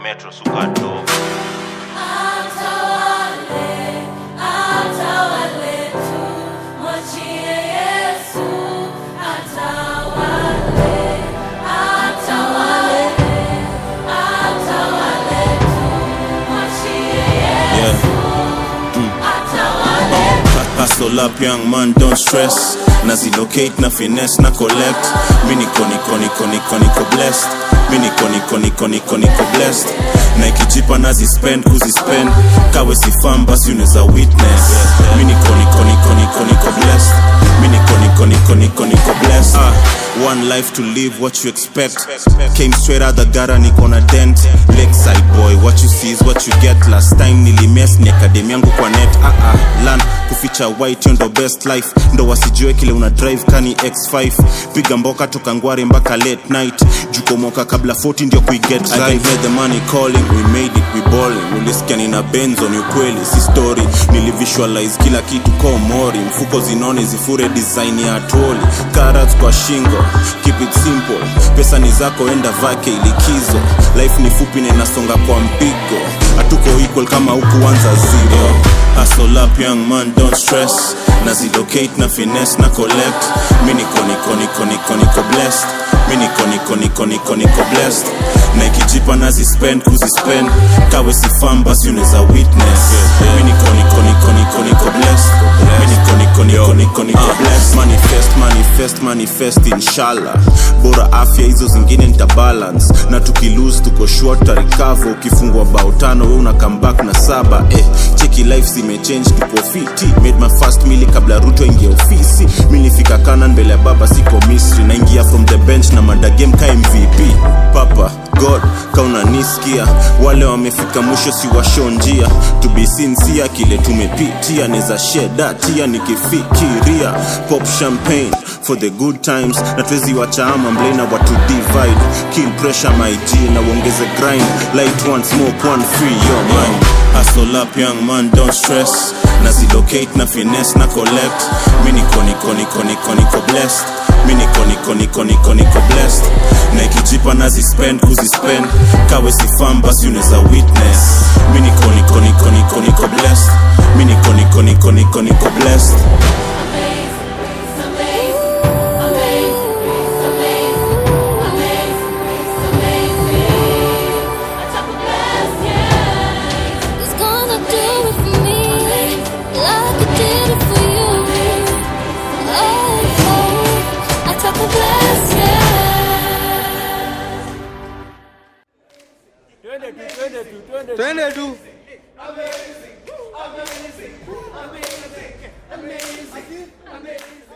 metro suka dogo Atawale, atawale tu, mwachie Yesu. Atawale, atawale, atawale tu, mwachie Yesu. Atawale. Hustle up young man don't stress nazilocate na finesse na collect mi niko niko niko niko niko blessed mi niko niko niko niko niko blessed na ikijipa nazispend kuzispend kawe sifam basi unaweza witness mi niko niko niko niko niko blessed mi niko niko niko niko niko blessed ah, one life to live what you expect came straight out the gutter niko na dent lakeside boy what you see is what you get last time nilimes ni akademi yangu kwa net ah, ah, land kuficha white yo ndo best life ndo wasijue kile una drive kani x5 piga mboka toka ngware mpaka late night jukomoka kabla 40 ndio kuiget I can hear the money calling we made it we balling ulisikia nina benzo ni ukweli si story nilivisualize kila kitu ko mori mfuko zinone zifure design ya toli carrots kwa shingo keep it simple pesa ni zako enda vake ilikizo life ni fupi na inasonga kwa mpigo hatuko equal kama hukuanza zero hustle up young man don't stress nazilocate na finesse na collect mi niko niko niko niko niko blessed mi niko niko niko niko niko blessed na ikijipa nazispend kuzispend kawe sifam basi unaweza witness mi niko niko niko niko niko blessed mi niko niko niko niko niko blessed manifest manifest manifest inshallah bora afya hizo zingine nita balance na tukilose tuko short tarikavo ukifungwa bao tano we una comeback na saba eh, cheki life zimechange tuko fiti made my first mili kabla ruto ingia ofisi milifika kanan mbele ya baba siko misri naingia from the bench na madagem ka mvp papa god kaunanisikia wale wamefika mwisho si washo njia to be sincere kile tumepitia neza shedatia nikifikiria pop champagne for the good times na twezi wachaama mblena watu divide kill pressure my g na uongeze grind light one smoke one free your mind hustle up young man don't stress nazilocate na finesse na collect mi niko niko niko niko niko blessed mi niko niko niko niko niko blessed na ikijipa nazispend kuzispend kawe sifam basi unaweza witness mi niko niko niko niko niko blessed mi niko niko niko niko niko blessed He's gonna do it for me, like he did it for you. Oh, oh, I took a blessing. twende tu Amazing, amazing, amazing, amazing, amazing.